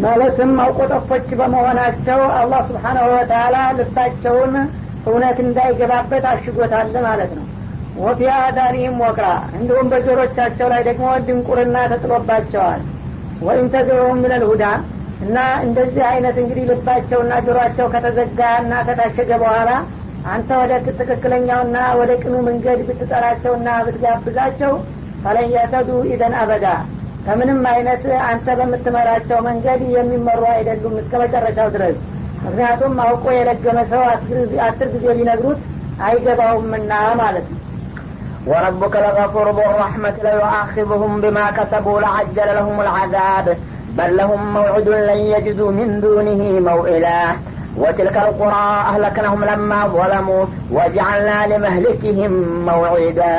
ማለትም አውቆጠፎች በመሆናቸው አላህ ስብሓናሁ ወተላ ልባቸውን እውነት እንዳይገባበት አሽጎታል ማለት ነው ወፊ አዳኒህም ወቅራ እንዲሁም በጆሮቻቸው ላይ ደግሞ ድንቁርና ተጥሎባቸዋል ወይም ተዘሩም ሚነል ሁዳ እና እንደዚህ አይነት እንግዲህ ልባቸውና ጆሮቸው ከተዘጋ እና ከታሸገ በኋላ አንተ ወደ ትክክለኛውና ወደ ቅኑ መንገድ ብትጠራቸውና ብትጋብዛቸው ፈለን የተዱ ኢደን አበዳ ከምንም አይነት አንተ በምትመራቸው መንገድ የሚመሩ አይደሉም እስከ መጨረሻው ድረስ ምክንያቱም አውቆ የለገመ ሰው አስር ጊዜ ሊነግሩት አይገባውምና ማለት ነው وربك لغفور ذو الرحمة ليؤاخذهم بما كسبوا لعجل لهم العذاب بل لهم موعد لن يجدوا من دونه موئلا وتلك القرى أهلكناهم لما ظلموا وجعلنا لمهلكهم موعدا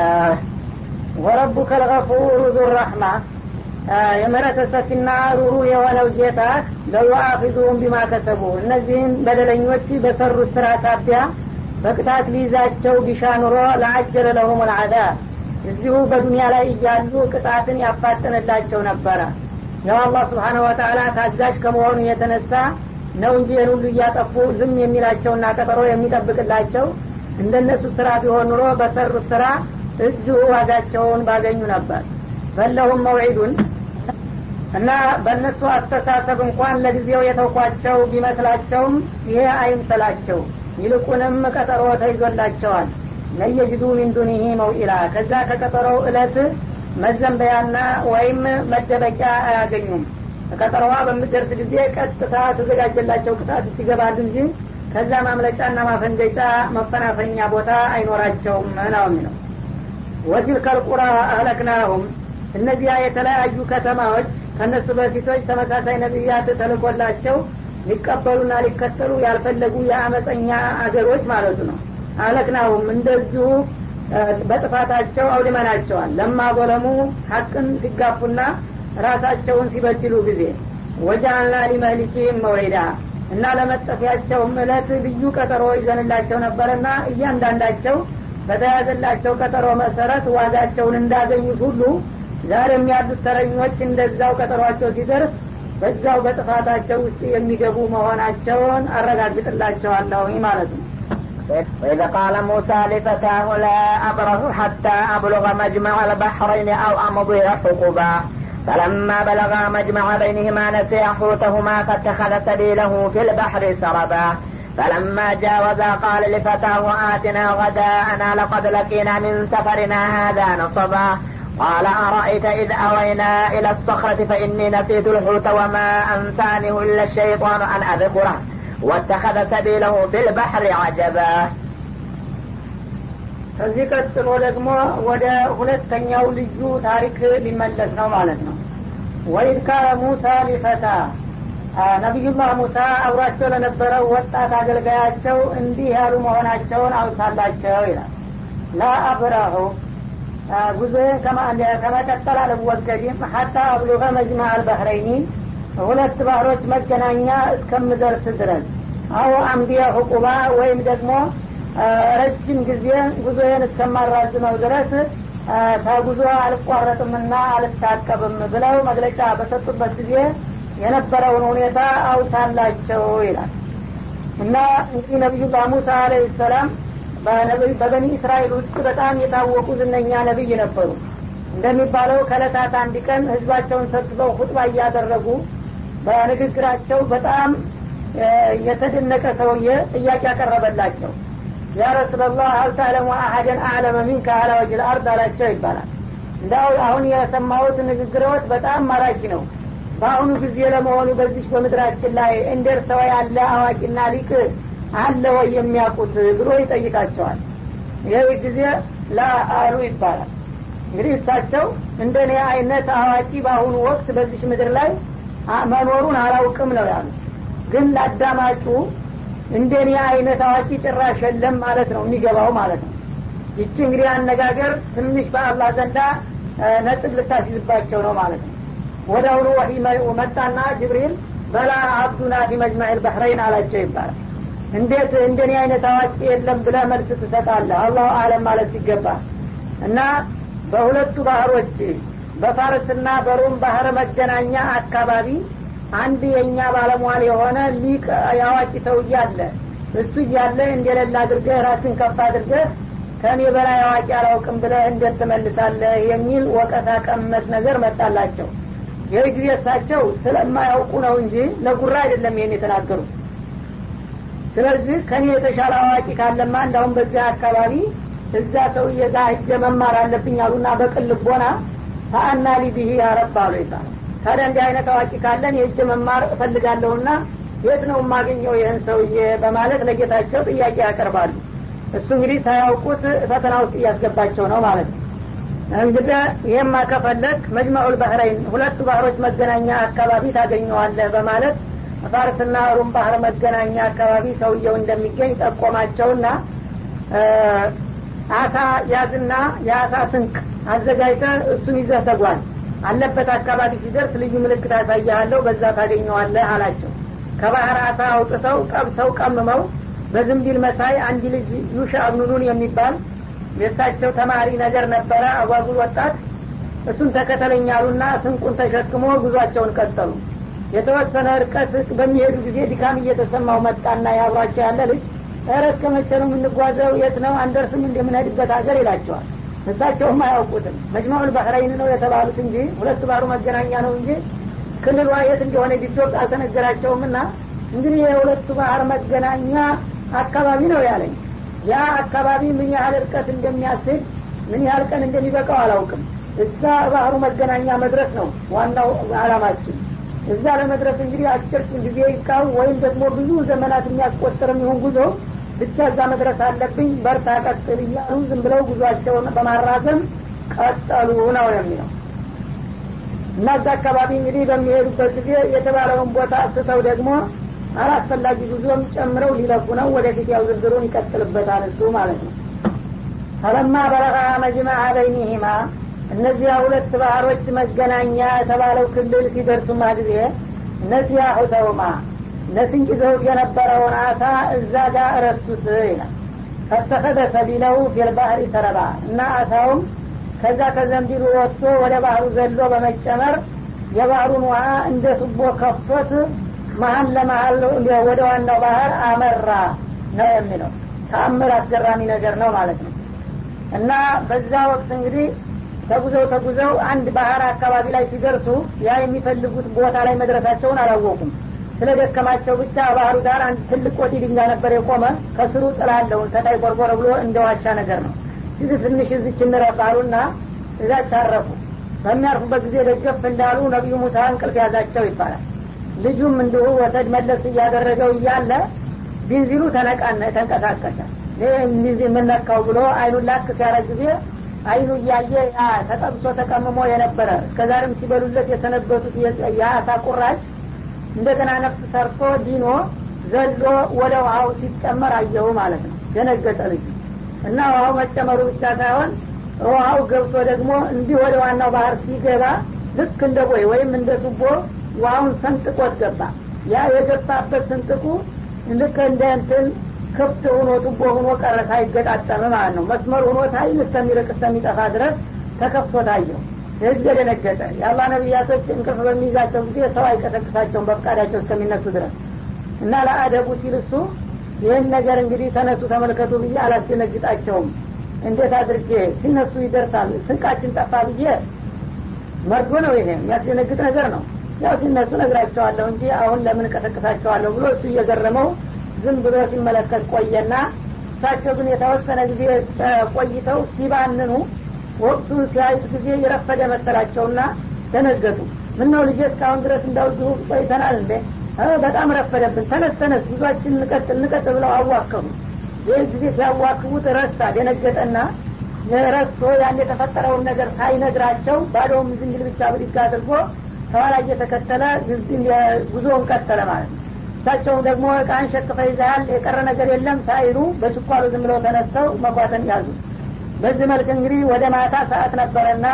ወረቡከ ልገፉሩ ዙረሕማ የምህረተ ሰፊና ሩሩ የሆነው ጌታ ለዩአፊዙሁም ቢማ ከሰቡ እነዚህን በደለኞች በሰሩት ስራ ሳቢያ በቅጣት ሊይዛቸው ቢሻ ኑሮ ለአጀለ ለሁም ልአዛብ እዚሁ በዱንያ ላይ እያሉ ቅጣትን ያፋጥንላቸው ነበረ ያው አላህ ስብሓነ ወተላ ታዛዥ ከመሆኑ የተነሳ ነው እንጂ ይህን ሁሉ እያጠፉ ዝም የሚላቸውና ቀጠሮ የሚጠብቅላቸው እንደነሱ ስራ ቢሆን ኑሮ በሰሩት ስራ እዚሁ ዋጋቸውን ባገኙ ነበር በለሁም መውዒዱን እና በእነሱ አስተሳሰብ እንኳን ለጊዜው የተውኳቸው ቢመስላቸውም ይሄ አይምሰላቸው ይልቁንም ቀጠሮ ተይዞላቸዋል ለየጅዱ ሚን ዱኒህ መውኢላ ከዛ ከቀጠሮው እለት መዘንበያና ወይም መደበቂያ አያገኙም ቀጠሮዋ በምደርስ ጊዜ ቀጥታ ተዘጋጀላቸው ቅጣት ሲገባል እንጂ ከዛ ማምለጫና ማፈንገጫ መፈናፈኛ ቦታ አይኖራቸውም ነው የሚለው ወቲልከ ልቁራ አህለክናሁም እነዚያ የተለያዩ ከተማዎች ከእነሱ በፊቶች ተመሳሳይ ነቢያት ተልኮላቸው ሊቀበሉና ሊከተሉ ያልፈለጉ የአመፀኛ አገሮች ማለቱ ነው አህለክናሁም እንደዚሁ በጥፋታቸው አውድመናቸዋል ለማ ዘለሙ ሀቅን ሲጋፉና ራሳቸውን ሲበድሉ ጊዜ ወጃአልና ሊመህሊኪህም መውዒዳ እና ለመጠፊያቸውም እለት ልዩ ቀጠሮ ይዘንላቸው ነበረና እያንዳንዳቸው በተያዘላቸው ቀጠሮ መሰረት ዋጋቸውን እንዳገኙት ሁሉ ዛሬም ያሉት ተረኞች እንደዛው ቀጠሯቸው ሲደርስ በዛው በጥፋታቸው ውስጥ የሚገቡ መሆናቸውን አረጋግጥላቸዋለሁ ማለት ነው وإذ قال موسى لفتاه لا أبرح حتى أبلغ مجمع البحرين أو أمضي حقبا فلما بلغا مجمع بينهما نسيا حوتهما فاتخذ سبيله في البحر سربا فلما جاوزا قال لفتاه آتنا غداءنا لقد لقينا من سفرنا هذا نصبا قال أرأيت إذ أوينا إلى الصخرة فإني نسيت الحوت وما أنسانه إلا الشيطان أن أذكره واتخذ سبيله في البحر عجبا ከዚህ ቀጥሎ ደግሞ ወደ ሁለተኛው ልዩ ታሪክ ሊመለስ ነው ማለት ነው ወኢድ ካለ ሙሳ ሊፈታ ነቢዩላህ ሙሳ አብሯቸው ለነበረው ወጣት አገልጋያቸው እንዲህ ያሉ መሆናቸውን አውሳላቸው ይላል ላ አብረሁ ጉዞዬን ከመቀጠል አልወገድም ሀታ አብሉገ መጅማ አልበህረይኒ ሁለት ባህሮች መገናኛ እስከምደርስ ድረስ አው አምቢያ ሁቁባ ወይም ደግሞ ረጅም ጊዜ ጉዞዬን እስከማራዝመው ድረስ ከጉዞ አልቋረጥምና አልታቀብም ብለው መግለጫ በሰጡበት ጊዜ የነበረውን ሁኔታ አውሳላቸው ይላል እና እንግዲህ ነቢዩላህ ሙሳ አለህ ሰላም በበኒ እስራኤል ውስጥ በጣም የታወቁ ዝነኛ ነቢይ ነበሩ እንደሚባለው ከእለታት አንድ ቀን ህዝባቸውን ሰብስበው ሁጥባ እያደረጉ በንግግራቸው በጣም የተደነቀ ሰውዬ ጥያቄ ያቀረበላቸው ያ ረሱላላህ አልታለሙ አሀደን አዕለመ ሚንከ አላ ወጅል አርድ አላቸው ይባላል እንዳው አሁን የሰማሁት ንግግሮት በጣም ማራኪ ነው በአሁኑ ጊዜ ለመሆኑ በዚች በምድራችን ላይ እንደርሰው ያለ አዋቂና ሊቅ አለ ወይ የሚያውቁት ብሎ ይጠይቃቸዋል ይህ ጊዜ ላ አሉ ይባላል እንግዲህ እሳቸው እንደ እኔ አይነት አዋቂ በአሁኑ ወቅት በዚች ምድር ላይ መኖሩን አላውቅም ነው ያሉ ግን ለአዳማጩ እንደ እኔ አይነት አዋቂ ጭራሽ የለም ማለት ነው የሚገባው ማለት ነው ይቺ እንግዲህ አነጋገር ትንሽ በአላህ ዘንዳ ነጥብ ልታስይዝባቸው ነው ማለት ነው ወደ አሁኑ ወሒ መጣና ጅብሪል በላ አብዱና ፊ መጅማዕ ልበሕረይን አላቸው ይባላል እንዴት እንደኔ አይነት አዋቂ የለም ብለ መልስ ትሰጣለህ አላሁ አለም ማለት ሲገባ እና በሁለቱ ባህሮች በፋርስና በሮም ባህር መገናኛ አካባቢ አንድ የእኛ ባለሟል የሆነ ሊቅ ያዋቂ ሰው እያለ እሱ እያለ እንደሌላ አድርገህ ራስን ከፍ አድርገህ ከእኔ በላይ አዋቂ አላውቅም ብለህ እንዴት ትመልሳለህ የሚል ወቀሳ ቀመስ ነገር መጣላቸው ይህ ጊዜ እሳቸው ስለማያውቁ ነው እንጂ ለጉራ አይደለም ይህን የተናገሩት ስለዚህ ከኔ የተሻለ አዋቂ ካለማ እንዳሁም በዚያ አካባቢ እዛ ሰውዬ ጋር ሂጄ መማር አለብኝ አሉና በቅን ልቦና ፈአና ሊብህ ያረብ አሉ ይባላል ታዲያ እንዲህ አይነት አዋቂ ካለን የእጅ መማር እፈልጋለሁና የት ነው የማገኘው ይህን ሰውዬ በማለት ለጌታቸው ጥያቄ ያቀርባሉ እሱ እንግዲህ ሳያውቁት ፈተና ውስጥ እያስገባቸው ነው ማለት ነው እንግዲህ ይህማ ከፈለግ መጅመዑል ባህረይን ሁለቱ ባህሮች መገናኛ አካባቢ ታገኘዋለህ በማለት ፋርስና ሩም ባህር መገናኛ አካባቢ ሰውየው እንደሚገኝ ጠቆማቸውና አሳ ያዝና የአሳ ስንቅ አዘጋጅተ እሱን ይዘህ ተጓዝ አለበት አካባቢ ሲደርስ ልዩ ምልክት አሳያለሁ በዛ ታገኘዋለህ አላቸው ከባህር አሳ አውጥተው ጠብሰው ቀምመው በዝንቢል መሳይ አንድ ልጅ ዩሻ አብኑኑን የሚባል የእሳቸው ተማሪ ነገር ነበረ አጓጉል ወጣት እሱን ተከተለኛሉና ስንቁን ተሸክሞ ጉዟቸውን ቀጠሉ የተወሰነ እርቀት በሚሄዱ ጊዜ ድካም እየተሰማው መጣና ያብሯቸው ያለ ልጅ ኧረ እስከ መቼ ነው የምንጓዘው የት ነው አንደርስም እንደምንሄድበት ሀገር ይላቸዋል እሳቸውም አያውቁትም መጅማዑል ባህረይን ነው የተባሉት እንጂ ሁለት ባህሩ መገናኛ ነው እንጂ ክልሏ የት እንደሆነ ቢዶቅ አልተነገራቸውም ና እንግዲህ የሁለቱ ባህር መገናኛ አካባቢ ነው ያለኝ ያ አካባቢ ምን ያህል እርቀት እንደሚያስድ ምን ያህል ቀን እንደሚበቃው አላውቅም እዛ ባህሩ መገናኛ መድረስ ነው ዋናው አላማችን እዛ ለመድረስ እንግዲህ አጭር ጊዜ ይቃው ወይም ደግሞ ብዙ ዘመናት የሚያስቆጥር የሚሆን ጉዞ ብቻ እዛ መድረስ አለብኝ በርታ ቀጥል እያሉ ዝም ብለው ጉዟቸውን በማራዘም ቀጠሉ ነው የሚለው እና እዛ አካባቢ እንግዲህ በሚሄዱበት ጊዜ የተባለውን ቦታ ስተው ደግሞ አላስፈላጊ ጉዞም ጨምረው ሊለፉ ነው ወደፊት ያው ዝርዝሩን ይቀጥልበታል እሱ ማለት ነው ፈለማ በረቃ መጅመዐ በይኒሂማ እነዚያ ሁለት ባህሮች መገናኛ የተባለው ክልል ሲደርሱማ ጊዜ እነዚያ ሁተውማ ለስንቅ ይዘውት የነበረውን አሳ እዛ ጋር እረሱት ይላል ፈተኸደ ሰቢለው ፊልባህሪ ተረባ እና አሳውም ከዛ ከዘንቢሉ ወጥቶ ወደ ባህሩ ዘሎ በመጨመር የባህሩን ውሃ እንደ ቱቦ ከፍቶት መሀል ለመሀል ወደ ዋናው ባህር አመራ ነው የሚለው ተአምር አስገራሚ ነገር ነው ማለት ነው እና በዛ ወቅት እንግዲህ ተጉዘው ተጉዘው አንድ ባህር አካባቢ ላይ ሲደርሱ ያ የሚፈልጉት ቦታ ላይ መድረሳቸውን አላወቁም ስለ ደከማቸው ብቻ ባህሩ ዳር አንድ ትልቅ ቆቲ ድንጋይ ነበር የቆመ ከስሩ ጥላለውን ተታይ ቆርቆረ ብሎ እንደ ዋሻ ነገር ነው እዚህ ትንሽ እዚች እንረባሉና እዛች አረፉ በሚያርፉበት ጊዜ ደገፍ እንዳሉ ነቢዩ ሙሳ እንቅልፍ ያዛቸው ይባላል ልጁም እንዲሁ ወሰድ መለስ እያደረገው እያለ ቢንዚሉ ተነቃነ ተንቀሳቀሰ የምነካው ብሎ አይኑን ላክ ሲያረግ ጊዜ አይኑ እያየ ያ ተጠብሶ ተቀምሞ የነበረ እስከዛሬም ሲበሉለት የሰነበቱት የአሳ ቁራጭ እንደገና ነፍስ ሰርቶ ዲኖ ዘሎ ወደ ውሃው ሲጨመር አየሁ ማለት ነው ደነገጠ ልጁ እና ውሃው መጨመሩ ብቻ ሳይሆን ውሃው ገብቶ ደግሞ እንዲህ ወደ ዋናው ባህር ሲገባ ልክ እንደ ቦይ ወይም እንደ ቱቦ ውሃውን ሰንጥቆት ገባ ያ የገባበት ስንጥቁ ልክ እንደ እንትን ክፍት ሆኖ ቱቦ ሆኖ ቀረ ሳይገጣጠም ማለት ነው መስመር ሆኖ ታይል እስከሚርቅ እስከሚጠፋ ድረስ ተከፍቶ ታየው ህዝብ የደነገጠ የአላ ነቢያቶች እንቅልፍ በሚይዛቸው ጊዜ ሰው አይቀሰቅሳቸውም በፍቃዳቸው እስከሚነሱ ድረስ እና ለአደቡ ሲል እሱ ይህን ነገር እንግዲህ ተነሱ ተመልከቱ ብዬ አላስደነግጣቸውም እንዴት አድርጌ ሲነሱ ይደርሳል ስንቃችን ጠፋ ብዬ መርዶ ነው ይሄ የሚያስደነግጥ ነገር ነው ያው ሲነሱ ነግራቸዋለሁ እንጂ አሁን ለምን ቀሰቅሳቸዋለሁ ብሎ እሱ እየገረመው ዝም ብሎ ሲመለከት ቆየና እሳቸው ግን የተወሰነ ጊዜ ቆይተው ሲባንኑ ወቅቱን ሲያዩት ጊዜ የረፈደ መሰላቸውና ደነገጡ ምን ነው ልጄ እስካሁን ድረስ እንዳውዚሁ ቆይተናል እንዴ በጣም ረፈደብን ተነስ ተነስ ጉዟችን እንቀጥል እንቀጥል ብለው አዋከቡ ይህን ጊዜ ሲያዋክቡት ረሳ ደነገጠና ረስቶ ያን የተፈጠረውን ነገር ሳይነግራቸው ባዶውም ዝንግል ብቻ ብድግ አድርጎ ከኋላ እየተከተለ ጉዞውን ቀጠለ ማለት ነው እሳቸውም ደግሞ እቃን ሸክፈ ይዘሃል የቀረ ነገር የለም ሳይሉ በችኳሉ ዝም ብለው ተነስተው መጓተን ያዙ በዚህ መልክ እንግዲህ ወደ ማታ ሰዓት ነበረና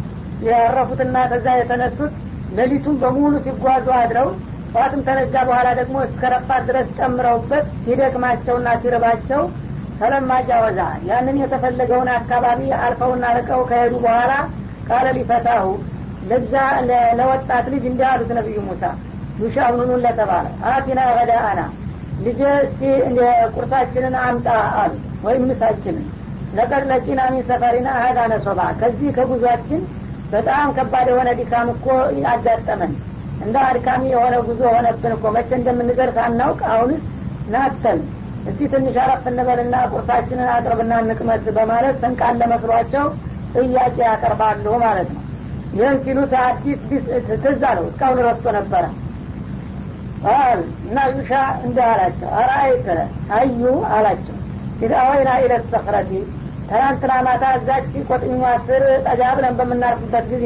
ያረፉትና ከዛ የተነሱት ሌሊቱን በሙሉ ሲጓዙ አድረው ጠዋትም ተነጋ በኋላ ደግሞ እስከ ረፋት ድረስ ጨምረውበት ሲደክማቸውና ሲርባቸው ተለማ ጃወዛ ያንን የተፈለገውን አካባቢ አልፈውና ርቀው ከሄዱ በኋላ ቃለ ሊፈታሁ ለዛ ለወጣት ልጅ እንዲህ አሉት ነቢዩ ሙሳ ዩሻብኑኑን ለተባለ አቲና ገዳአና ልጄ እስቲ ቁርሳችንን አምጣ አሉ ወይም ምሳችንን ለቀድ ለቂና ሚን ሰፈሪና ሀዳ ነሶባ ከዚህ ከጉዟችን በጣም ከባድ የሆነ ድካም እኮ አጋጠመን እንደ አድካሚ የሆነ ጉዞ ሆነብን እኮ መቼ እንደምንደርስ አናውቅ አሁንስ ናተን እስቲ ትንሽ አረፍ እንበልና ቁርሳችንን አቅርብና እንቅመስ በማለት ስንቃን ለመስሏቸው ጥያቄ ያቀርባሉ ማለት ነው ይህን ሲሉት አዲስ ትዝ አለው እስካሁን ረስቶ ነበረ ቃል እና ዩሻ እንዲህ አላቸው አራአይተ አዩ አላቸው ኢዛ አወይና ኢለት ሰክረቲ ትናንትና ማታ እዛች ቆጥኟ ስር ጠጋ ብለን በምናርፍበት ጊዜ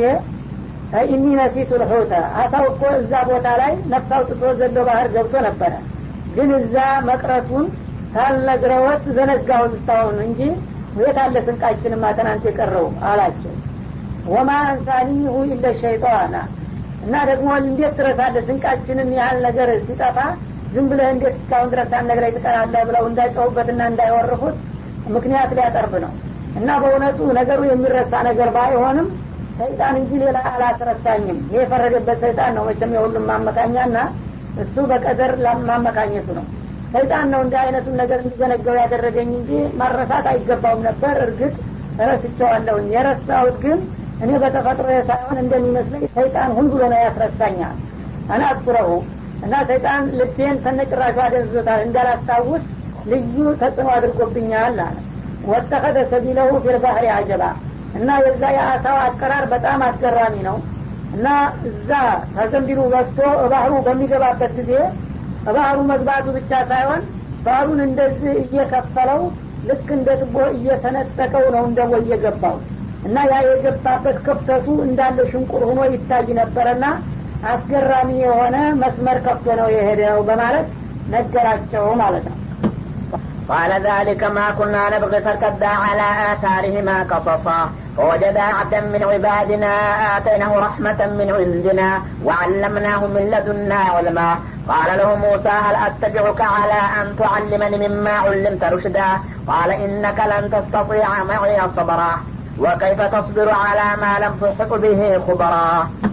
ኢኒ ነሲቱ ልሑተ አሳው እኮ እዛ ቦታ ላይ ነፍስ አውጥቶ ዘሎ ባህር ገብቶ ነበረ ግን እዛ መቅረቱን ካልነግረወት ዘነጋሁት እስታሁን እንጂ የት አለ ስንቃችንማ ትናንት የቀረው አላቸው ወማ አንሳኒሁ ኢለ ሸይጣና እና ደግሞ እንዴት ትረሳለህ ስንቃችንን ያህል ነገር ሲጠፋ ዝም ብለህ እንዴት እስካሁን ድረስ ሳትነግረኝ ትቀራለህ ብለው እንዳይጨውበትና እንዳይወርፉት ምክንያት ሊያቀርብ ነው እና በእውነቱ ነገሩ የሚረሳ ነገር ባይሆንም ሰይጣን እንጂ ሌላ አላስረሳኝም ይህ የፈረደበት ሰይጣን ነው መቼም የሁሉም ማመካኛና እሱ በቀደር ማመካኘቱ ነው ሰይጣን ነው እንዲህ አይነቱን ነገር እንዲዘነገው ያደረገኝ እንጂ ማረሳት አይገባውም ነበር እርግጥ ረስቸዋለሁኝ የረሳሁት ግን እኔ በተፈጥሮ ሳይሆን እንደሚመስለኝ ሰይጣን ሁን ብሎ ነው ያስረሳኛል አና አትኩረሁ እና ሰይጣን ልቤን ተነጭራሹ አደንዝዞታል እንዳላስታውስ ልዩ ተጽዕኖ አድርጎብኛል አለ ወተኸደ ሰቢለሁ ፊልባህሪ አጀባ እና የዛ የአሳው አቀራር በጣም አስገራሚ ነው እና እዛ ከዘንቢሉ ወጥቶ ባህሩ በሚገባበት ጊዜ ባህሩ መግባቱ ብቻ ሳይሆን ባህሩን እንደዚህ እየከፈለው ልክ እንደ ትቦ እየተነጠቀው ነው እንደ ቦይ የገባው እና ያ የገባበት ክፍተቱ እንዳለ ሽንቁር ሆኖ ይታይ ነበረና አስገራሚ የሆነ መስመር ከፍቶ ነው የሄደው በማለት ነገራቸው ማለት ነው قال ذلك ما كنا نبغي فارتدا على آثارهما قصصا فوجدا عبدا من عبادنا آتيناه رحمة من عندنا وعلمناه من لدنا علما قال له موسى هل أتبعك على أن تعلمني مما علمت رشدا قال إنك لن تستطيع معي صبرا وكيف تصبر على ما لم تحط به خبرا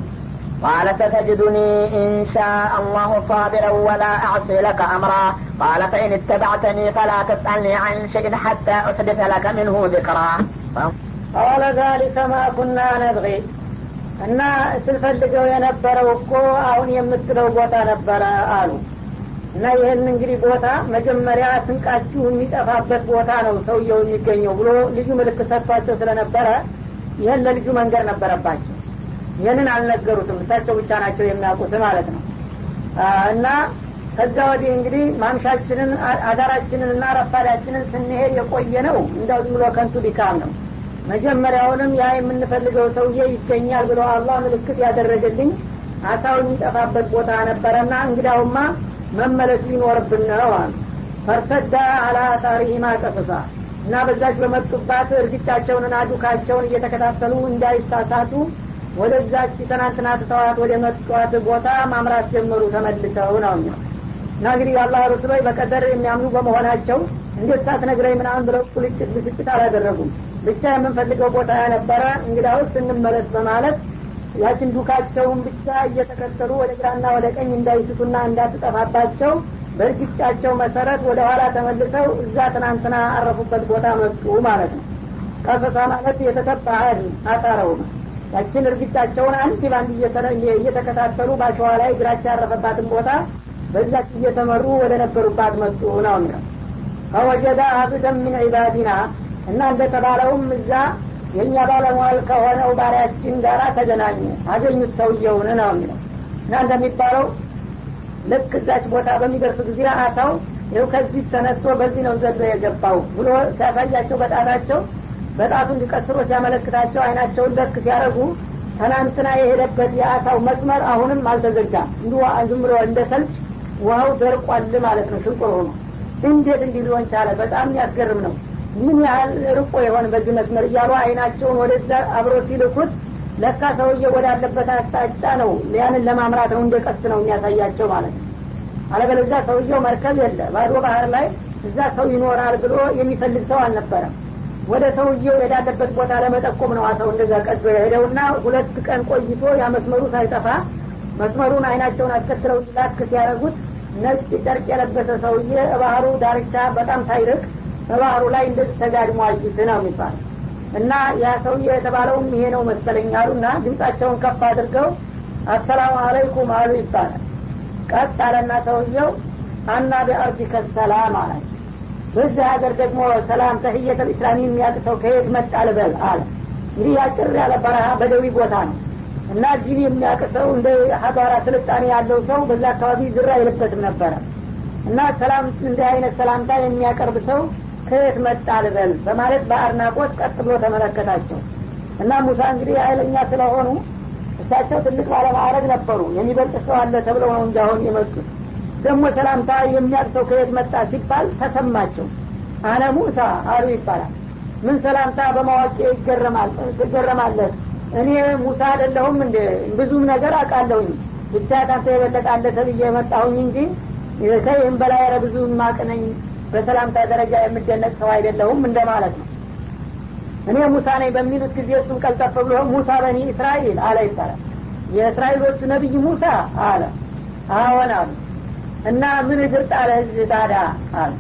قال ستجدني إن شاء الله صابرا ولا أعصي لك أمرا قال فإن اتبعتني فلا تسألني عن شيء حتى أحدث لك منه ذكرا قال ذلك ما كنا نبغي እና ስንፈልገው የነበረው እኮ አሁን የምትለው ቦታ ነበረ አሉ እና ይህን እንግዲህ ቦታ መጀመሪያ ስንቃችሁ የሚጠፋበት ቦታ ነው ሰውየው የሚገኘው ብሎ ልዩ ምልክት ሰጥቷቸው ስለነበረ ይህን ለልጁ መንገር ነበረባቸው ይህንን አልነገሩትም እሳቸው ብቻ ናቸው የሚያውቁት ማለት ነው እና ከዛ ወዲህ እንግዲህ ማምሻችንን አዳራችንን እና ረፋዳችንን ስንሄድ የቆየ ነው እንዳው ዝም ብሎ ከንቱ ድካም ነው መጀመሪያውንም ያ የምንፈልገው ሰውዬ ይገኛል ብሎ አላህ ምልክት ያደረገልኝ አሳው የሚጠፋበት ቦታ ነበረና እንግዳውማ መመለስ ሊኖርብን ነው አሉ ፈርተዳ አላ ታሪሂማ ቀስሳ እና በዛች በመጡባት እርግጫቸውንና ዱካቸውን እየተከታተሉ እንዳይሳሳቱ ወደዛች ትናንትና ትተዋት ወደ መጧት ቦታ ማምራት ጀመሩ ተመልሰው ነው እና እንግዲህ የአላህ ሩስሎች በቀደር የሚያምኑ በመሆናቸው እንዴት ሳትነግረኝ ምናምን ብለው ቁልጭት ብስጭት አላደረጉም ብቻ የምንፈልገው ቦታ ነበረ እንግዳውስ እንመለስ በማለት ያችን ዱካቸውን ብቻ እየተከተሉ ወደ ግራና ወደ ቀኝ እንዳይስቱና እንዳትጠፋባቸው በእርግጫቸው መሰረት ወደ ኋላ ተመልሰው እዛ ትናንትና አረፉበት ቦታ መጡ ማለት ነው ቀሰሳ ማለት የተተባ አጣረው ነው ያችን እርግጫቸውን አንድ ባንድ እየተከታተሉ ባሸዋ ላይ እግራቸው ያረፈባትን ቦታ በዛች እየተመሩ ወደ ነበሩባት መጡ ነው የሚለው ፈወጀዳ አብደን ምን ዒባዲና እና እንደተባለውም እዛ የእኛ ባለሟል ከሆነው ባሪያችን ጋር ተገናኘ አገኙት ሰውየውን ነው የሚለው እና እንደሚባለው ልክ እዛች ቦታ በሚደርሱ ጊዜ አታው ይው ከዚህ ተነስቶ በዚህ ነው ዘሎ የገባው ብሎ ሲያሳያቸው በጣታቸው በጣቱ እንዲቀስሮ ሲያመለክታቸው አይናቸውን ለክ ሲያደረጉ ትናንትና የሄደበት የአሳው መስመር አሁንም አልተዘጋም እንዲ ዝም ብሎ እንደ ሰልች ውሀው ደርቋል ማለት ነው ሽንቁር ሆኖ እንዴት እንዲህ ሊሆን ቻለ በጣም የሚያስገርም ነው ምን ያህል ርቆ የሆን በዚህ መስመር እያሉ አይናቸውን ወደዛ አብሮ ሲልኩት ለካ ሰውዬ ወዳለበት አቅጣጫ ነው ያንን ለማምራት ነው እንደ ቀስ ነው የሚያሳያቸው ማለት ነው አለበለዚያ ሰውየው መርከብ የለ ባዶ ባህር ላይ እዛ ሰው ይኖራል ብሎ የሚፈልግ ሰው አልነበረም ወደ ሰውየው የዳለበት ቦታ ለመጠቆም ነው ሰው እንደዛ ቀዶ የሄደውና ሁለት ቀን ቆይቶ ያ መስመሩ ሳይጠፋ መስመሩን አይናቸውን አስከትለው ላክ ሲያደረጉት ነጭ ጨርቅ የለበሰ ሰውዬ ባህሩ ዳርቻ በጣም ሳይርቅ በባህሩ ላይ እንደዚህ ተጋድሞ አዩት ነው የሚባል እና ያ ሰውዬ የተባለውም ይሄ ነው መሰለኝ አሉና ድምጻቸውን ከፍ አድርገው አሰላሙ አለይኩም አሉ ይባላል ቀጥ አለና ሰውየው አና ቢአርዲከ ሰላም አለ በዚህ ሀገር ደግሞ ሰላም ተህየተ ልእስላሚ የሚያቅሰው ከየት መጣ ልበል አለ እንግዲህ ያጭር ያለ በረሃ በደዊ ቦታ ነው እና ዲን የሚያቅሰው እንደ ሀገራ ስልጣኔ ያለው ሰው በዛ አካባቢ ዝራ አይልበትም ነበረ እና ሰላም እንዲህ አይነት ሰላምታ የሚያቀርብ ሰው ከየት መጣ ልበል በማለት በአድናቆት ቀጥ ብሎ ተመለከታቸው እና ሙሳ እንግዲህ ኃይለኛ ስለሆኑ እሳቸው ትልቅ ባለማዕረግ ነበሩ የሚበልጥ ሰው አለ ተብለው ነው እንጂ አሁን የመጡት ደግሞ ሰላምታ የሚያቅሰው ከየት መጣ ሲባል ተሰማቸው አነ ሙሳ አሉ ይባላል ምን ሰላምታ በማዋቂ ይገረማል ትገረማለህ እኔ ሙሳ አይደለሁም እንደ ብዙም ነገር አውቃለሁኝ ብቻ ካንተ የበለጣለ ተብዬ የመጣሁኝ እንጂ ከይህም በላይ ረ ብዙ ማቅነኝ በሰላምታ ደረጃ የምደነቅ ሰው አይደለሁም እንደማለት ነው እኔ ሙሳ ነኝ በሚሉት ጊዜ እሱም ቀልጠፍ ብሎ ሙሳ በኒ እስራኤል አለ ይባላል የእስራኤሎቹ ነቢይ ሙሳ አለ አዎን አሉ እና ምን እግር ጣለ ህዝብ ታዳ አለ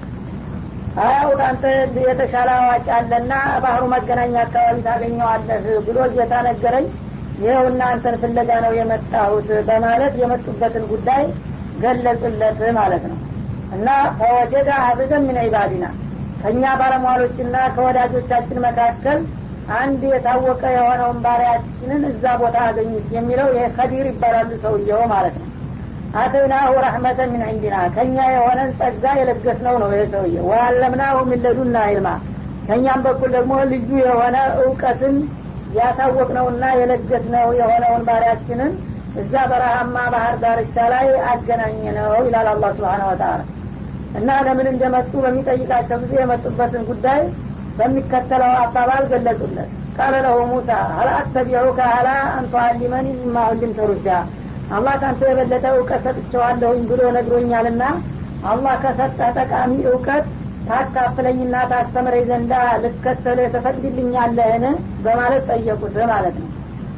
አያው አንተ የተሻለ አዋቂ አለና ባህሩ መገናኛ አካባቢ ታገኘዋለህ ብሎ ጌታ ነገረኝ ይኸው እናንተን ፍለጋ ነው የመጣሁት በማለት የመጡበትን ጉዳይ ገለጹለት ማለት ነው እና ፈወጀደ አብደን ምን ዒባዲና ከእኛ ባለሟሎችና ከወዳጆቻችን መካከል አንድ የታወቀ የሆነውን ባሪያችንን እዛ ቦታ አገኙት የሚለው ይሄ ከዲር ይባላሉ ሰውየው ማለት ነው አተይናሁ ረሕመተን ምን ዕንዲና ከእኛ የሆነን ጸጋ የለገስነው ነው ይሄ ሰውዬ ወአለምናሁ ሚለዱና ይልማ ከእኛም በኩል ደግሞ ልዩ የሆነ እውቀትን ያሳወቅነውና የለገስነው የሆነውን ባሪያችንን እዛ በረሃማ ባህር ዳርቻ ላይ አገናኘ ነው ይላል አላህ ስብሓን ወተላ እና ለምን እንደመጡ በሚጠይቃቸው ጊዜ የመጡበትን ጉዳይ በሚከተለው አባባል ገለጹለት ቃለ ለሁ ሙሳ ሀል አተቢዑከ ሀላ አንቱአሊመኒ ሚማ ዑሊምተ ሩሽዳ አላህ ካንተ የበለጠ እውቀት ሰጥቸዋለሁኝ ብሎ ነግሮኛልና አላህ ከሰጠ ጠቃሚ እውቀት ታካፍለኝና ታስተምረኝ ዘንዳ ልከተል ተፈቅድልኛለህን በማለት ጠየቁት ማለት ነው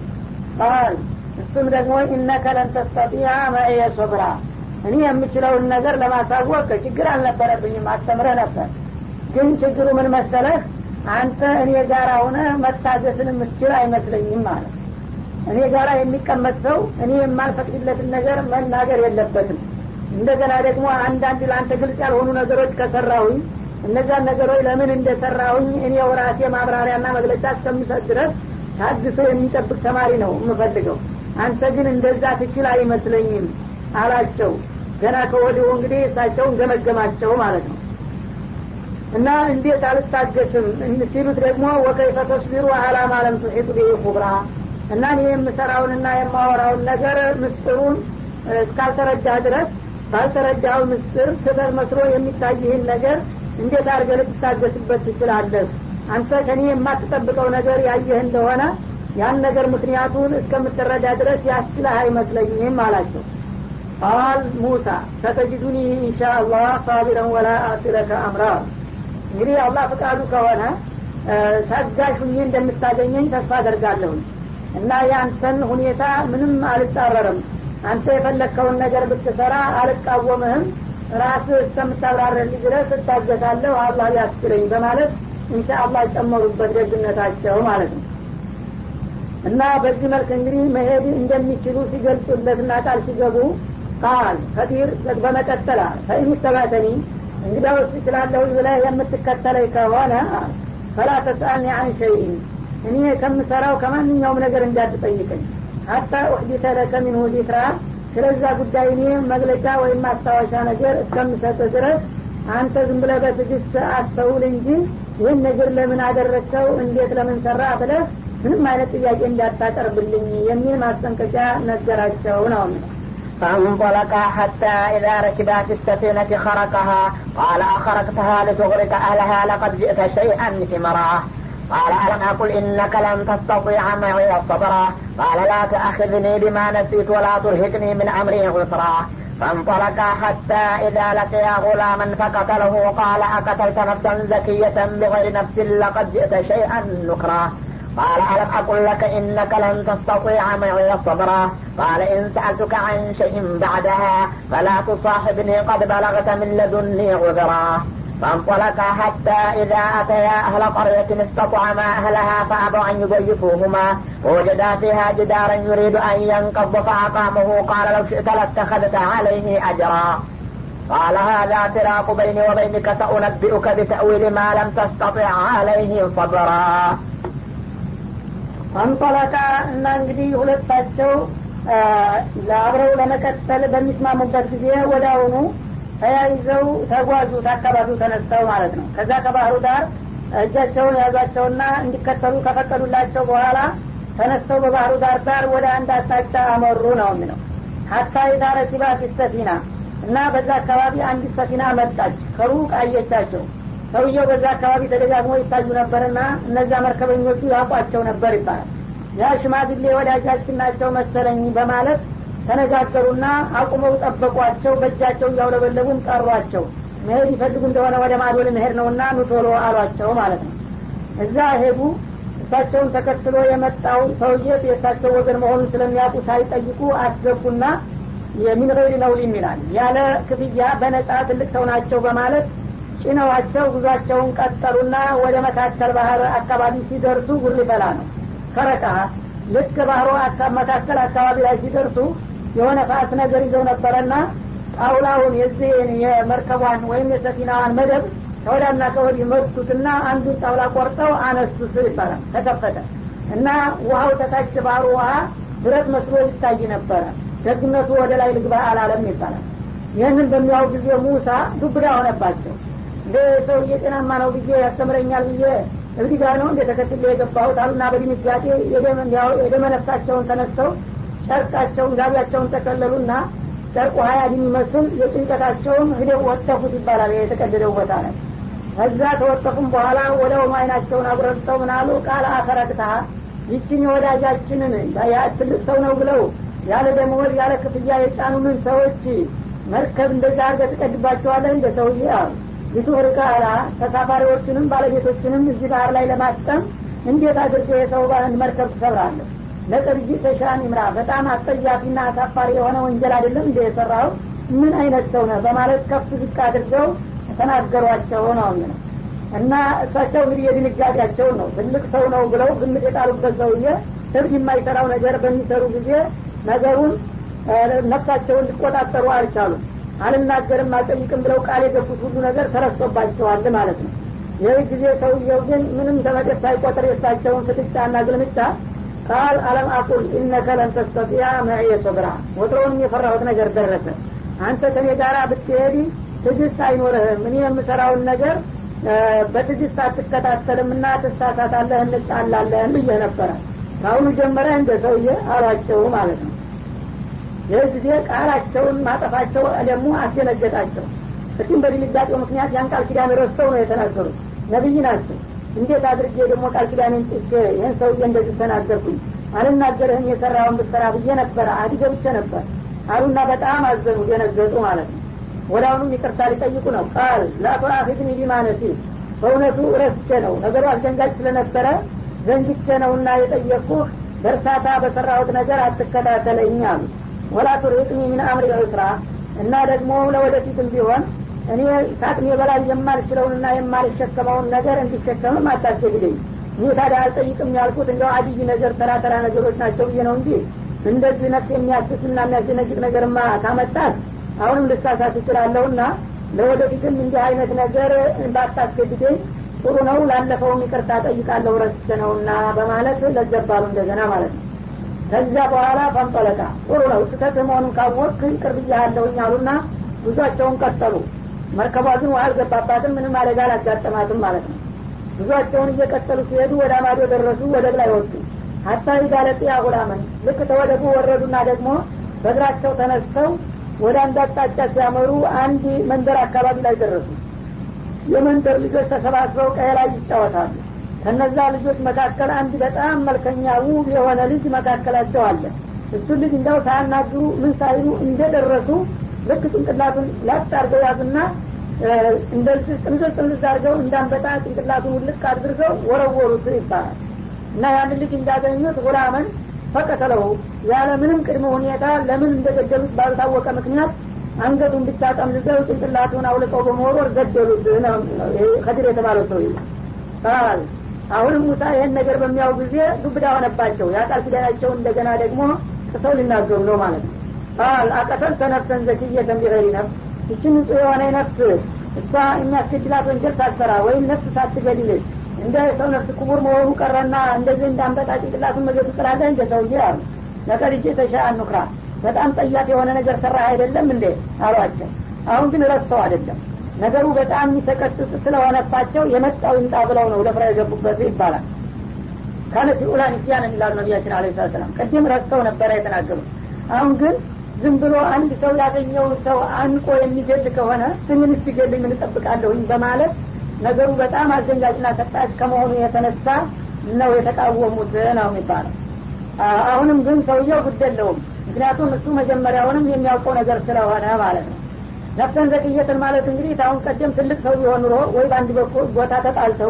ቃል እሱም ደግሞ ኢነከ ለን ተስተጢያ መዕየ ሶብራ እኔ የምችለውን ነገር ለማሳወቅ ችግር አልነበረብኝም አስተምረህ ነበር ግን ችግሩ ምን መሰለህ አንተ እኔ ጋር ሁነ መታገስን የምትችል አይመስለኝም ማለት እኔ ጋራ የሚቀመጥ ሰው እኔ የማልፈቅድለትን ነገር መናገር የለበትም እንደገና ደግሞ አንዳንድ ለአንተ ግልጽ ያልሆኑ ነገሮች ከሰራሁኝ እነዛን ነገሮች ለምን እንደሰራሁኝ እኔ ራሴ ማብራሪያና መግለጫ እስከምሰጥ ድረስ ታግሶ የሚጠብቅ ተማሪ ነው የምፈልገው አንተ ግን እንደዛ ትችል አይመስለኝም አላቸው ገና ከወዲሁ እንግዲህ እሳቸውን ገመገማቸው ማለት ነው እና እንዴት አልታገስም ሲሉት ደግሞ ወከይፈ ተስቢሩ አላ ማለም ቱሒጡ ብሂ ኩብራ እና እኔ የምሰራውንና የማወራውን ነገር ምስጢሩን እስካልተረዳህ ድረስ ባልተረዳው ምስጢር ስህተት መስሎ የሚታይህን ነገር እንዴት አድርገ ልትታገስበት ትችላለህ አንተ ከኔ የማትጠብቀው ነገር ያየህ እንደሆነ ያን ነገር ምክንያቱን እስከምትረዳ ድረስ ያስችለህ አይመስለኝም አላቸው ቃል ሙሳ ሰተጅዱኒ ኢንሻ አላህ ሳቢረን ወላ አሲለከ አምራ እንግዲህ አላህ ፍቃዱ ከሆነ ታጋሽ ሁኜ እንደምታገኘኝ ተስፋ አደርጋለሁኝ እና የአንተን ሁኔታ ምንም አልጻረርም አንተ የፈለግከውን ነገር ብትሰራ አልቃወምህም ራስህ እስከምታብራረልኝ ድረስ እታገሳለሁ አላህ ሊያስችለኝ በማለት እንሻ አላህ ጨመሩበት ደግነታቸው ማለት ነው እና በዚህ መልክ እንግዲህ መሄድ እንደሚችሉ ሲገልጹለትና ቃል ሲገቡ ቃል ከዲር በመቀጠል ፈኢን ተባተኒ እንግዲያውስ እችላለሁ ብለህ የምትከተለኝ ከሆነ ፈላ ተስአልኒ አን ሸይን እኔ ከምሰራው ከማንኛውም ነገር እንዳትጠይቀኝ ሀታ ኡሕዲተ ለከ ሚንሁ ዚክራ ስለዛ ጉዳይ እኔ መግለጫ ወይም ማስታወሻ ነገር እስከምሰጥ ድረስ አንተ ዝም ብለህ በትዕግስት አስተውል እንጂ ይህን ነገር ለምን አደረግከው እንዴት ለምን ሰራ ብለህ ምንም አይነት ጥያቄ እንዳታቀርብልኝ የሚል ማስጠንቀቂያ ነገራቸው ነው فانطلقا حتى إذا ركبا في السفينة خرقها قال أخرقتها لتغرق أهلها لقد جئت شيئا إمرا قال ألم أقل إنك لن تستطيع معي صبرا قال لا تأخذني بما نسيت ولا ترهقني من أمري عسرا فانطلقا حتى إذا لقيا غلاما فقتله قال أقتلت نفسا زكية بغير نفس لقد جئت شيئا نكرا قال ألم أقل لك إنك لن تستطيع معي صبرا قال إن سألتك عن شيء بعدها فلا تصاحبني قد بلغت من لدني عذرا فانطلقا حتى إذا أتيا أهل قرية استطعما أهلها فأبوا أن يضيفوهما ووجدا فيها جدارا يريد أن ينقض فأقامه قال لو شئت لاتخذت عليه أجرا قال هذا فراق بيني وبينك سأنبئك بتأويل ما لم تستطع عليه صبرا አንጠለቃ እና እንግዲህ ሁለታቸው አብረው ለመቀጠል በሚስማሙበት ጊዜ ወደ አሁኑ ተያይዘው ተጓዙት አካባቢው ተነስተው ማለት ነው ከዛ ከባህሩ ዳር እጃቸውን ያዟቸውና እንዲከተሉ ከፈቀዱላቸው በኋላ ተነስተው በባህሩ ዳር ዳር ወደ አንድ አቅጣጫ አመሩ ነው የሚለው ሀታ የዳረ ሲባ ፊሰፊና እና በዛ አካባቢ አንዲት ሰፊና መጣች ከሩቅ አየቻቸው ሰውየው በዛ አካባቢ ተደጋግሞ ይታዩ ነበርና እነዛ መርከበኞቹ ያውቋቸው ነበር ይባላል ያ ሽማግሌ ወዳጃችን ናቸው መሰለኝ በማለት ተነጋገሩና አቁመው ጠበቋቸው በእጃቸው እያውለበለቡም ጠሯቸው መሄድ ይፈልጉ እንደሆነ ወደ ማዶ ልንሄድ ነውና ኑቶሎ አሏቸው ማለት ነው እዛ ሄዱ እሳቸውን ተከትሎ የመጣው ሰውዬ የእሳቸው ወገን መሆኑን ስለሚያውቁ ሳይጠይቁ አስገቡና የሚን ገይሪ ነውሊም ይላል ያለ ክፍያ በነጻ ትልቅ ሰው ናቸው በማለት ጭነዋቸው ጉዟቸውን ቀጠሉና ወደ መካከል ባህር አካባቢ ሲደርሱ ጉር ሊፈላ ነው ከረቃ ልክ ባህሮ መካከል አካባቢ ላይ ሲደርሱ የሆነ ፋስ ነገር ይዘው ነበረና ጣውላውን የዚህን የመርከቧን ወይም የሰፊናዋን መደብ ከወዳና ከወዲህ መቱትና አንዱን ጣውላ ቆርጠው አነሱት ይባላል ተከፈተ እና ውሀው ተታች ባህሩ ውሀ ብረት መስሎ ይታይ ነበረ ደግነቱ ወደ ላይ ልግባ አላለም ይባላል ይህንን በሚያው ጊዜ ሙሳ ዱብዳ ሆነባቸው እንደ ሰውዬ ጤናማ ነው ብዬ ያስተምረኛል ብዬ እብዲ ጋር ነው እንደ ተከትሎ የገባሁት አሉና በድንጋጤ የደመነፍሳቸውን ተነስተው ጨርቃቸውን ጋቢያቸውን ተቀለሉና ጨርቁ ሀያ የሚመስል የጭንቀታቸውን ህደው ወጠፉት ይባላል የተቀደደው ቦታ ላይ ከዛ ተወጠፉም በኋላ ወደ ሆኑ አይናቸውን አጉረጥተው ምናሉ ቃል አፈረቅታ ይችን የወዳጃችንን ትልቅ ሰው ነው ብለው ያለ ደመወዝ ያለ ክፍያ የጫኑንን ሰዎች መርከብ እንደዛ አርገ ትቀድባቸዋለህ እንደ ሰውዬ አሉ ሊቱርቃ አላ ተሳፋሪዎችንም ባለቤቶችንም እዚህ ባህር ላይ ለማስጠም እንዴት አድርገ የሰው ባህን መርከብ ትሰብራለህ ለቅርጂ ተሻን ይምራ በጣም አስጠያፊና አሳፋሪ የሆነ ወንጀል አይደለም እንደ የሰራው ምን አይነት ሰው ነህ በማለት ከፍ ዝቅ አድርገው ተናገሯቸው ነው የሚለው እና እሳቸው እንግዲህ የድንጋጤያቸውን ነው ትልቅ ሰው ነው ብለው ግምት የጣሉበት ሰውዬ እብድ የማይሰራው ነገር በሚሰሩ ጊዜ ነገሩን ነፍሳቸውን ሊቆጣጠሩ አልቻሉም አልናገርም አልጠይቅም ብለው ቃል የገቡት ሁሉ ነገር ተረስቶባቸዋል ማለት ነው ይህ ጊዜ ሰውየው ግን ምንም ተመደብ ሳይቆጥር የሳቸውን ፍጥጫና ግልምጫ ቃል አለም አቁል ኢነከ ለን ተስተጢያ መዕየ ሶብራ ወትሮውንም የፈራሁት ነገር ደረሰ አንተ ከኔ ጋር ብትሄድ ትግስት አይኖርህም እኔ የምሰራውን ነገር በትግስት አትከታተልም እና ትሳሳታለህ እንጣላለህን ብዬ ነበረ ከአሁኑ ጀመረ እንደ ሰውዬ አሏቸው ማለት ነው ይህ ጊዜ ቃላቸውን ማጠፋቸው ደግሞ አስደነገጣቸው እሱም በድንጋጤው ምክንያት ያን ቃል ኪዳን ረስተው ነው የተናገሩት ነቢይ ናቸው እንዴት አድርጌ ደግሞ ቃል ኪዳንን ጥቼ ይህን ሰውዬ እንደዚህ ተናገርኩኝ አልናገርህም የሰራውን ብትሰራ ብዬ ነበረ አዲ ገብቼ ነበር አሉና በጣም አዘኑ ደነገጡ ማለት ነው ወደ አሁኑም ይቅርታ ሊጠይቁ ነው ቃል ላቱአፊድኒ ቢማነሲ በእውነቱ ረስቼ ነው ነገሩ አስደንጋጭ ስለነበረ ዘንግቼ ነውና የጠየቅኩህ በእርሳታ በሰራሁት ነገር አትከታተለኝ አሉ ወላ ቱርሂቅኒ ምን አምሪ ዑስራ እና ደግሞ ለወደፊትም ቢሆን እኔ ከአቅሜ በላይ የማልችለውንና የማልሸከመውን ነገር እንዲሸከምም አታስገድደኝ ይህ ታዲያ አልጠይቅም ያልኩት እንደው አድይ ነገር ተራ ተራ ነገሮች ናቸው ብዬ ነው እንጂ እንደዚህ ነፍስ የሚያስስና የሚያስደነግጥ ነገርማ ካመጣት አሁንም ልሳሳት እችላለሁና ለወደፊትም እንዲህ አይነት ነገር ባታስገድደኝ ጥሩ ነው ላለፈውም ይቅርታ ጠይቃለሁ ረስቼ ነውና በማለት ለዘባሉ እንደገና ማለት ነው ከዚያ በኋላ ፈንጠለቃ ጥሩ ነው ስህተት መሆኑን ካወቅ ይቅር ብያለሁኝ አሉና ጉዟቸውን ቀጠሉ መርከቧ ግን ውሃ አልገባባትም ምንም አደጋ አላጋጠማትም ማለት ነው ጉዟቸውን እየቀጠሉ ሲሄዱ ወደ አማዶ ደረሱ ወደብ ላይ ወጡ ሀታ ሂዳለጥያ ጉላመን ልክ ተወደቡ ወረዱና ደግሞ በእግራቸው ተነስተው ወደ አንድ አቅጣጫ ሲያመሩ አንድ መንደር አካባቢ ላይ ደረሱ የመንደር ልጆች ተሰባስበው ቀይ ላይ ይጫወታሉ ከነዛ ልጆች መካከል አንድ በጣም መልከኛ ውብ የሆነ ልጅ መካከላቸው አለ እሱን ልጅ እንዳው ሳያናግሩ ምን ሳይሉ እንደደረሱ ልክ ጭንቅላቱን ላጥ አርገው ያዙና እንደዚህ ጥምዝዝ ጥምዝዝ አርገው እንዳንበጣ ጭንቅላቱን ውልቅ አድርገው ወረወሩት ይባላል እና ያን ልጅ እንዳገኙት ጉላምን ፈቀተለው ያለ ምንም ቅድመ ሁኔታ ለምን እንደገደሉት ባልታወቀ ምክንያት አንገቱን ብቻ ጠምዝዘው ጭንቅላቱን አውልቀው በመወርወር ገደሉት ነው ከድር የተባለው ሰው ቃል አሁንም ሙሳ ይህን ነገር በሚያው ጊዜ ዱብዳ ሆነባቸው የአቃል ኪዳናቸው እንደገና ደግሞ ጥሰው ሊናገሩ ነው ማለት ነው ቃል አቀተል ተነፍሰን ዘክየተን ቢገሪ ነፍስ ይችን ንጹህ የሆነ ነፍስ እሷ የሚያስገድላት ወንጀል ሳትሰራ ወይም ነፍስ ሳትገድል እንደ ሰው ነፍስ ክቡር መሆኑ ቀረና እንደዚህ እንዳንበጣ ጭንቅላቱን መገቱ ጥላለህ እንደ ሰውዬ አሉ ለቀድ እጄ ተሻ ኑክራ በጣም ጠያፍ የሆነ ነገር ሰራ አይደለም እንዴ አሏቸው አሁን ግን ረስተው አይደለም ነገሩ በጣም የሚሰቀጥጥ ስለሆነባቸው የመጣው ይምጣ ብለው ነው ደፍራ የገቡበት ይባላል ካነት ኡላ ንስያን የሚላሉ ነቢያችን አለ ሰላም ቅድም ረስተው ነበረ የተናገሩት አሁን ግን ዝም ብሎ አንድ ሰው ያገኘውን ሰው አንቆ የሚገል ከሆነ ስምን ሲገልኝ ምን እጠብቃለሁኝ በማለት ነገሩ በጣም አስደንጋጭና ሰጣጭ ከመሆኑ የተነሳ ነው የተቃወሙት ነው የሚባለው አሁንም ግን ሰውየው ግድ የለውም ምክንያቱም እሱ መጀመሪያውንም የሚያውቀው ነገር ስለሆነ ማለት ነው ነፍሰን ዘቅየትን ማለት እንግዲህ አሁን ቀደም ትልቅ ሰው ቢሆን ኑሮ ወይ በአንድ ቦታ ተጣልተው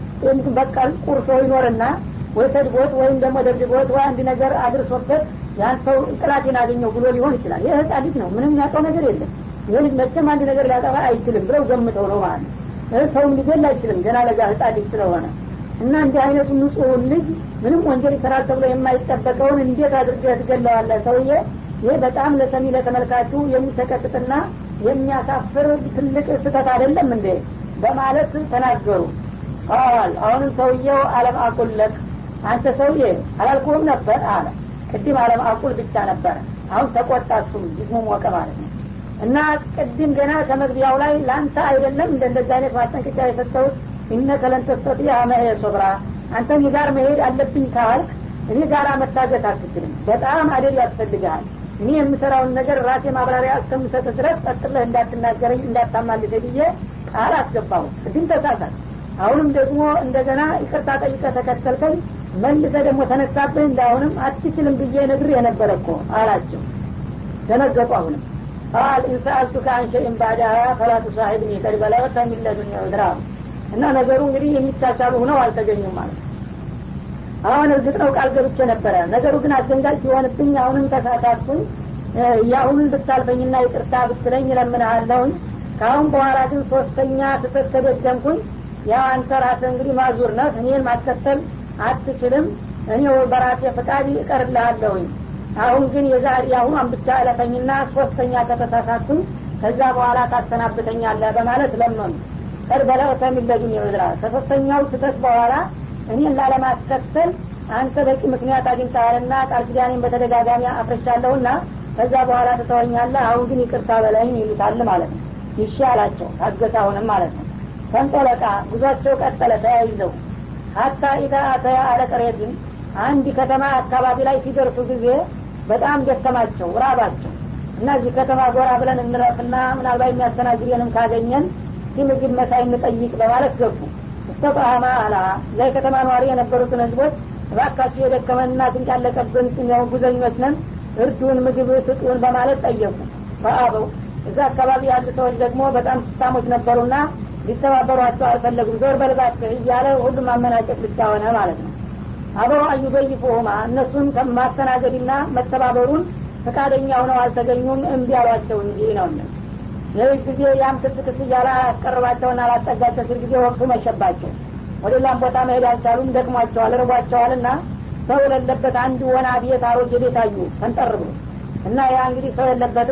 በቀል ቁርሶ ይኖርና ወይ ሰድቦት ወይም ደግሞ ደብድቦት ወይ አንድ ነገር አድርሶበት ያን ሰው ጥላቴን አገኘው ብሎ ሊሆን ይችላል ይህ ህጻን ልጅ ነው ምንም ያውቀው ነገር የለም ይህ ልጅ መቼም አንድ ነገር ሊያጠፋ አይችልም ብለው ገምተው ነው ማለት ነው ሰውም ሊገል አይችልም ገና ለጋ ህጻን ልጅ ስለሆነ እና እንዲህ አይነቱ ንጹሁን ልጅ ምንም ወንጀል ይሰራል ተብሎ የማይጠበቀውን እንዴት አድርገህ ትገለዋለህ ሰውዬ ይህ በጣም ለሰሚ ለተመልካቹ የሚሰቀጥጥና የሚያሳፍር ትልቅ ስህተት አይደለም እንዴ በማለት ተናገሩ ቃል አሁንም ሰውየው አለም አቁለቅ አንተ ሰውዬ አላልኩህም ነበር አለ ቅድም አለም አቁል ብቻ ነበረ አሁን ተቆጣ እሱም ጅስሙ ሞቀ ማለት ነው እና ቅድም ገና ከመግቢያው ላይ ለአንተ አይደለም እንደ እንደዚህ አይነት ማስጠንቀቂያ የሰጠሁት ኢነከ ለን ተስተጢዐ መዐየ ሶብራ አንተ እኔ ጋር መሄድ አለብኝ ካልክ እኔ ጋር መታገት አትችልም በጣም አደብ ያስፈልግሃል እኔ የምሰራውን ነገር ራሴ ማብራሪያ እስከምሰጥ ድረስ ቀጥለህ እንዳትናገረኝ እንዳታማልሰ ብዬ ቃል አስገባሁ ቅድም ተሳሳት አሁንም ደግሞ እንደገና ይቅርታ ጠይቀ ተከተልከኝ መልሰ ደግሞ ተነሳብህ እንዳሁንም አትችልም ብዬ ነግር የነበረ እኮ አላቸው ደነገጡ አሁንም ቃል ኢንሰአልቱከ አን ሸይን ባዕዳሃ ፈላ ቱሳሒብኒ ቀድ በለገተ ሚን ለዱኒ ዑዝራ እና ነገሩ እንግዲህ የሚቻቻሉ ሁነው አልተገኙም ማለት አሁን እርግጥ ነው ቃል ገብቼ ነበረ ነገሩ ግን አስደንጋጭ ሲሆንብኝ አሁንም ተሳሳትኩኝ የአሁኑን ብታልፈኝና ይቅርታ ብትለኝ እለምንሃለሁኝ ከአሁን በኋላ ግን ሶስተኛ ስህተት ከደገምኩኝ ያው አንተ ራስህ እንግዲህ ማዙር ነህ እኔን ማስከተል አትችልም እኔ በራሴ ፈቃድ እቀርልሃለሁኝ አሁን ግን የዛሬ አሁኗን ብቻ እለፈኝና ሶስተኛ ከተሳሳትኩኝ ከዛ በኋላ ታሰናብተኛለህ በማለት ለመኑ ቀድ በለውተ ሚለዱን ይውዝራ ከሶስተኛው ስህተት በኋላ እኔን ላለማስከተል አንተ በቂ ምክንያት አግኝተሃልና ቃል ኪዳኔን በተደጋጋሚ አፍረሻለሁና ከዛ በኋላ ትተወኛለህ አሁን ግን ይቅርታ በላይም ይሉታል ማለት ነው ይሻላቸው ታገተ አሁንም ማለት ነው ተንጦለቃ ጉዟቸው ቀጠለ ተያይዘው ሀታ ኢታ አተያ አለቀሬትን አንድ ከተማ አካባቢ ላይ ሲደርሱ ጊዜ በጣም ደከማቸው ራባቸው እና እዚህ ከተማ ጎራ ብለን እንረፍና ምናልባት የሚያስተናግደንም ካገኘን ምግብ መሳይ እንጠይቅ በማለት ገቡ እስተጣማ አላ ላይ ከተማ ነዋሪ የነበሩትን ህዝቦች እባካችሁ የደከመንና ስንቅ ያለቀብን ጉዘኞች ነን እርዱን ምግብ ስጡን በማለት ጠየቁ ፈአበው እዛ አካባቢ ያሉ ሰዎች ደግሞ በጣም ስታሞች ነበሩና ሊተባበሯቸው አልፈለጉም ዞር በልባቸው እያለ ሁሉም አመናጨቅ ብቻ ሆነ ማለት ነው አበሮ አዩበይፉሁማ እነሱን ማስተናገድና መተባበሩን ፈቃደኛ ሆነው አልተገኙም እምቢ አሏቸው እንጂ ነው ይህ ጊዜ ያም ክስ ክስ እያለ አያስቀርባቸውና አላጠጋቸው ሲል ጊዜ ወቅቱ መሸባቸው ወደ ሌላም ቦታ መሄድ አልቻሉም ደክሟቸዋል ርቧቸዋል እና ሰው የሌለበት አንድ ወና ቤት አሮጌ ቤት አዩ ፈንጠር ብሎ እና ያ እንግዲህ ሰው የለበትም